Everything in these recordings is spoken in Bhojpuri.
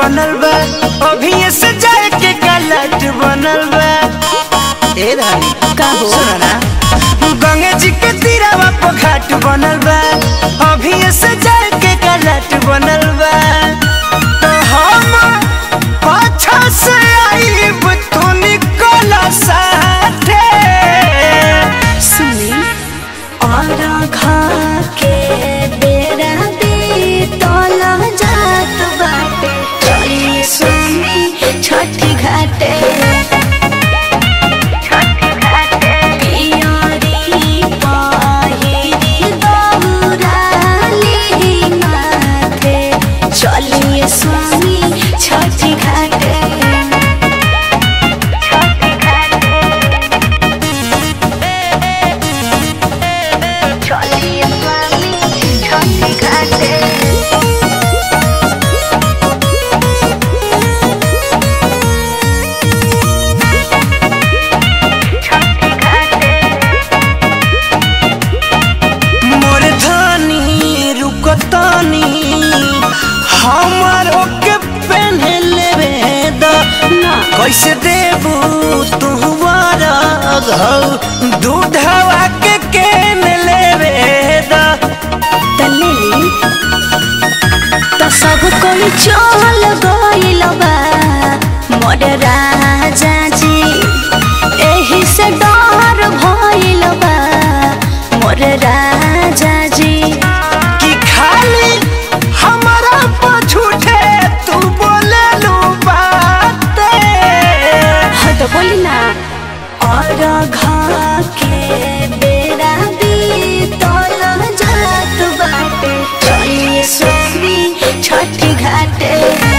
बनल बा अभी से जाए के गलत बनल बा ए धानी का हो? सुनो ना गंगा जी के तीरावा पर घाट बनल बा अभी से जाए के गलत बनल बा तो हम पाछा से आईब तू निकल साथे सुनी और घा के बेरा दे तोला जात बाटे चलिए स्वामी छठी घाटे पियरी पहिरी दौराली माथे चलिए स्वामी छठी घाटे चलिए स्वामी छठी घाटे मोर धानी रुकतानी हमार ओके पहने लेवे दा ना कैसे देबू तू घौ दूधवा के केन लेवे दा तलेली त सब कोई चल गइल बा मोर राजा जी एही से डर भइल बा मोर राजा जी कि खाली हमारा पछूठे तू बोले लू बाते हाँ तो बोली ना और घा के बेरा दी तोल जात बाटे चलिए स्वामी छठी घाटे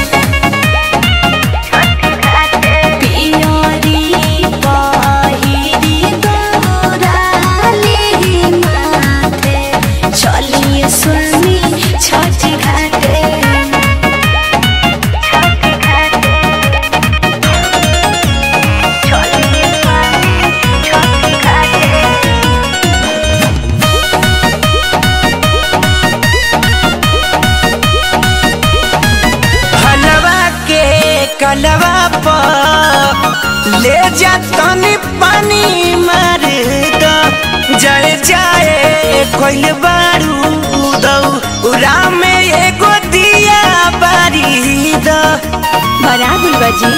पियरी पहिरी दौराली माथे चलिए स्वामी छठी घाटे हलवा के कलवा पर ले जा तनी पानी मार द जाए जाए कोइल बारू उरा में एगो दिया बारी द बड़ा गुलबाजी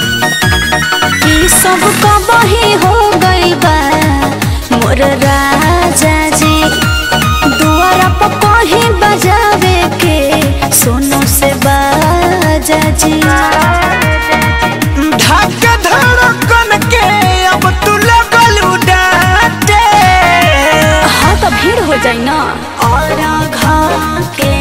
ई सब कबही हो गई बा मोर राजा जी दुआरा पर कहीं बजावे के सोनो से बाजा जी धक धड़कन के अब तू लगल डांटे हाँ तो भीड़ हो जाई ना और घा के